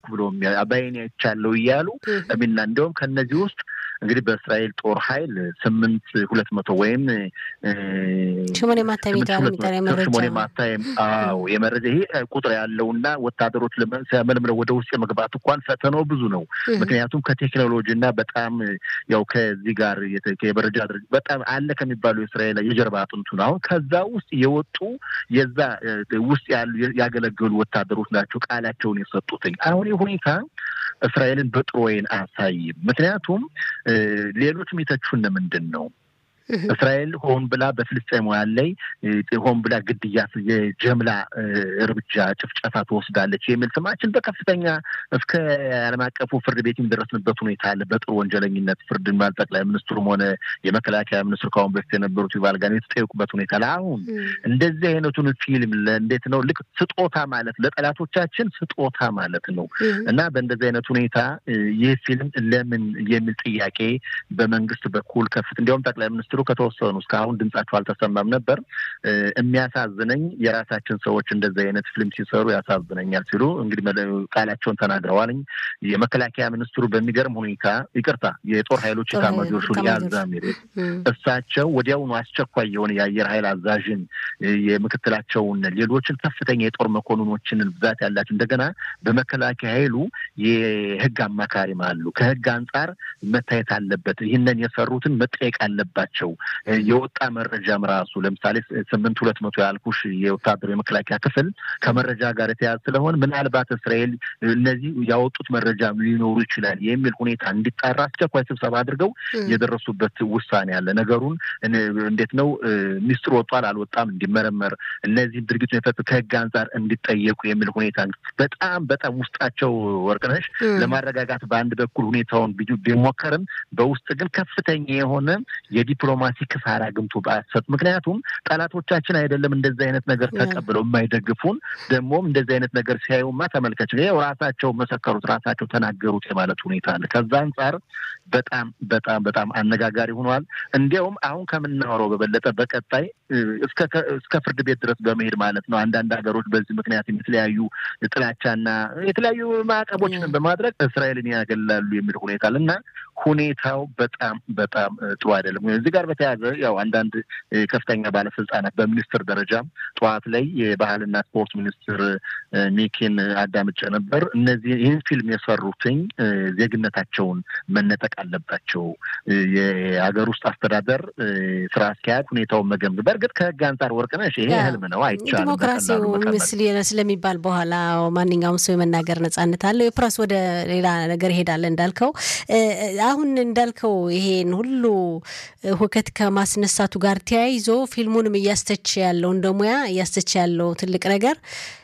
ብሎ በዓይኔ አይቻለሁ እያሉ ሚና እንዲሁም ከነዚህ ውስጥ እንግዲህ በእስራኤል ጦር ኃይል ስምንት ሁለት መቶ ወይም ሽሞኔ ማታ ሽሞኔ ማታ አዎ የመረጃ ይሄ ቁጥር ያለውና ወታደሮች መልምለው ወደ ውስጥ የመግባት እንኳን ፈተናው ብዙ ነው። ምክንያቱም ከቴክኖሎጂ እና በጣም ያው ከዚህ ጋር የመረጃ ድርጅት በጣም አለ ከሚባሉ የእስራኤል የጀርባ አጥንቱ ነው። አሁን ከዛ ውስጥ የወጡ የዛ ውስጥ ያሉ ያገለገሉ ወታደሮች ናቸው ቃላቸውን የሰጡትኝ። አሁን ሁኔታ እስራኤልን በጥሩ ወይን አያሳይም። ምክንያቱም ሌሎች የሚተቹን ምንድን ነው? እስራኤል ሆን ብላ በፍልስጤማውያን ላይ ሆን ብላ ግድያ፣ የጀምላ እርምጃ፣ ጭፍጨፋ ትወስዳለች የሚል ስማችን በከፍተኛ እስከ ዓለም አቀፉ ፍርድ ቤት የሚደረስንበት ሁኔታ አለ። በጥሩ ወንጀለኝነት ፍርድ ማል ጠቅላይ ሚኒስትሩም ሆነ የመከላከያ ሚኒስትሩ ከአሁን በፊት የነበሩት ይባል ጋር የተጠየቁበት ሁኔታ አለ። አሁን እንደዚህ አይነቱን ፊልም እንዴት ነው ልክ ስጦታ ማለት ለጠላቶቻችን ስጦታ ማለት ነው እና በእንደዚህ አይነት ሁኔታ ይህ ፊልም ለምን የሚል ጥያቄ በመንግስት በኩል ከፍት እንዲያውም ጠቅላይ ሚኒስትሩ ከተወሰኑ እስካሁን ድምጻቸው አልተሰማም ነበር። የሚያሳዝነኝ የራሳችን ሰዎች እንደዚህ አይነት ፊልም ሲሰሩ ያሳዝነኛል ሲሉ እንግዲህ ቃላቸውን ተናግረዋልኝ። የመከላከያ ሚኒስትሩ በሚገርም ሁኔታ ይቅርታ፣ የጦር ኃይሎች ኤታማዦር ሹም የአዛሚር እሳቸው ወዲያውኑ አስቸኳይ የሆነ የአየር ኃይል አዛዥን የምክትላቸውን ሌሎችን ከፍተኛ የጦር መኮንኖችን ብዛት ያላቸው እንደገና በመከላከያ ኃይሉ የህግ አማካሪም አሉ። ከህግ አንጻር መታየት አለበት። ይህንን የሰሩትን መጠየቅ አለባቸው። የወጣ መረጃም ራሱ ለምሳሌ ስምንት ሁለት መቶ ያልኩሽ የወታደሩ የመከላከያ ክፍል ከመረጃ ጋር የተያዘ ስለሆን ምናልባት እስራኤል እነዚህ ያወጡት መረጃ ሊኖሩ ይችላል የሚል ሁኔታ እንዲጣራ አስቸኳይ ስብሰባ አድርገው የደረሱበት ውሳኔ አለ። ነገሩን እንዴት ነው ሚስጥር ወጧል አልወጣም እንዲመረመር እነዚህ ድርጊቱ የፈቱ ከህግ አንጻር እንዲጠየቁ የሚል ሁኔታ በጣም በጣም ውስጣቸው ወርቅነሽ ለማረጋጋት በአንድ በኩል ሁኔታውን ቢሞከርም በውስጥ ግን ከፍተኛ የሆነ የዲፕሎማሲ ክሳራ ግምቱ በአሰጥ ምክንያቱም ጠላቶቻችን አይደለም እንደዚህ አይነት ነገር ተቀብለው የማይደግፉን ደግሞም እንደዚህ አይነት ነገር ሲያዩማ ተመልከች ይኸው ራሳቸው መሰከሩት ራሳቸው ተናገሩት የማለት ሁኔታ አለ። ከዛ አንጻር በጣም በጣም በጣም አነጋጋሪ ሆኗል። እንዲያውም አሁን ከምናወራው በበለጠ በቀጣይ እስከ ፍርድ ቤት ድረስ በመሄድ ማለት ነው አንዳንድ ሀገሮች በዚህ ምክንያት የተለያዩ ጥላቻና የተለያዩ ማዕቀቦችን በማድረግ እስራኤልን ያገላሉ የሚል ሁኔታ አለ እና ሁኔታው በጣም በጣም ጥሩ አይደለም። እዚህ ጋር በተያያዘ ያው አንዳንድ ከፍተኛ ባለስልጣናት በሚኒስትር ደረጃ ጠዋት ላይ የባህልና ስፖርት ሚኒስትር ሚኪን አዳምጬ ነበር። እነዚህ ይህን ፊልም የሰሩትኝ ዜግነታቸውን መነጠቅ አለባቸው። የሀገር ውስጥ አስተዳደር ስራ አስኪያጅ ሁኔታውን መገምገም በእርግጥ ከህግ አንጻር ወርቅነሽ ይሄ ህልም ነው፣ አይቻልም። ዲሞክራሲው ምስል ስለሚባል በኋላ ማንኛውም ሰው የመናገር ነጻነት አለው። የፕረስ ወደ ሌላ ነገር ይሄዳል እንዳልከው አሁን እንዳልከው ይሄን ሁሉ ሁከት ከማስነሳቱ ጋር ተያይዞ ፊልሙንም እያስተች ያለው እንደ ሙያ እያስተች ያለው ትልቅ ነገር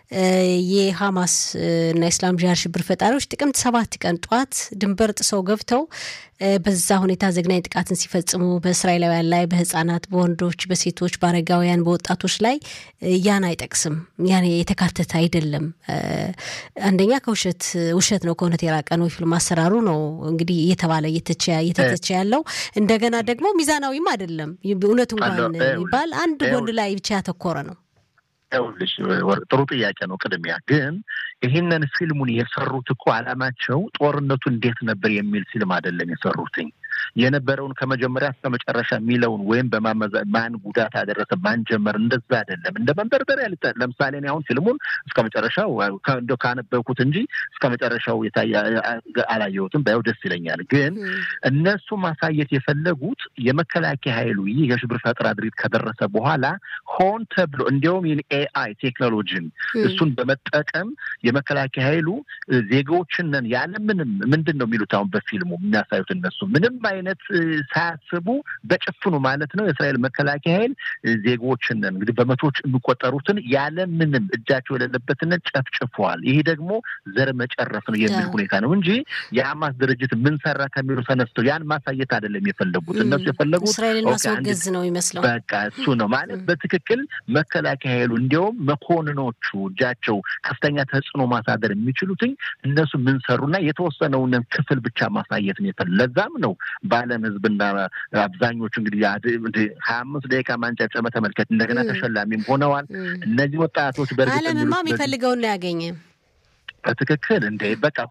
የሐማስ እና የእስላም ጂሃድ ሽብር ፈጣሪዎች ጥቅምት ሰባት ቀን ጠዋት ድንበር ጥሰው ገብተው በዛ ሁኔታ ዘግናኝ ጥቃትን ሲፈጽሙ በእስራኤላውያን ላይ በህጻናት፣ በወንዶች፣ በሴቶች፣ በአረጋውያን፣ በወጣቶች ላይ ያን አይጠቅስም። ያን የተካተተ አይደለም። አንደኛ ከውሸት ውሸት ነው፣ ከእውነት የራቀ ነው። ፊልም አሰራሩ ነው እንግዲህ እየተባለ እየተቸ ያለው እንደገና ደግሞ ሚዛናዊም አይደለም። እውነቱ እንኳን ይባል አንድ ጎን ላይ ብቻ ያተኮረ ነው። ይኸውልሽ ጥሩ ጥያቄ ነው። ቅድሚያ ግን ይህንን ፊልሙን የሰሩት እኮ አላማቸው ጦርነቱ እንዴት ነበር የሚል ፊልም አይደለም የሰሩትኝ የነበረውን ከመጀመሪያ እስከ መጨረሻ የሚለውን ወይም በማመዛ ማን ጉዳት አደረሰ ማን ጀመር እንደዛ አይደለም። እንደ መንደርደሪያ ለምሳሌ እኔ አሁን ፊልሙን እስከ መጨረሻው እንደው ካነበብኩት እንጂ እስከ መጨረሻው የታየ አላየሁትም። ባየው ደስ ይለኛል። ግን እነሱ ማሳየት የፈለጉት የመከላከያ ኃይሉ ይህ የሽብር ፈጠራ ድርጊት ከደረሰ በኋላ ሆን ተብሎ እንዲያውም ኤአይ ቴክኖሎጂን እሱን በመጠቀም የመከላከያ ኃይሉ ዜጎችንን ያለምንም ምንድን ነው የሚሉት አሁን በፊልሙ የሚያሳዩት እነሱ ምንም አይነት ሳያስቡ በጭፍኑ ማለት ነው የእስራኤል መከላከያ ኃይል ዜጎችንን እንግዲህ በመቶዎች የሚቆጠሩትን ያለምንም እጃቸው የሌለበትን ጨፍጭፈዋል። ይሄ ደግሞ ዘር መጨረስ ነው የሚል ሁኔታ ነው እንጂ የሐማስ ድርጅት ምን ሰራ ከሚሉ ተነስተው ያን ማሳየት አይደለም የፈለጉት። እነሱ የፈለጉት እስራኤልን ማስወገዝ ነው ይመስለው። በቃ እሱ ነው ማለት በትክክል መከላከያ ኃይሉ እንዲያውም መኮንኖቹ እጃቸው ከፍተኛ ተጽዕኖ ማሳደር የሚችሉትኝ እነሱ ምን ሰሩና የተወሰነውን ክፍል ብቻ ማሳየት ነው የፈለ ለዛም ነው በዓለም ሕዝብና አብዛኞቹ እንግዲህ ሀያ አምስት ደቂቃ ማንጨብጨበ ተመልከት እንደገና ተሸላሚም ሆነዋል። እነዚህ ወጣቶች በእርግጥ ዓለምማ የሚፈልገውን ነው ያገኘ በትክክል እንደ በቃ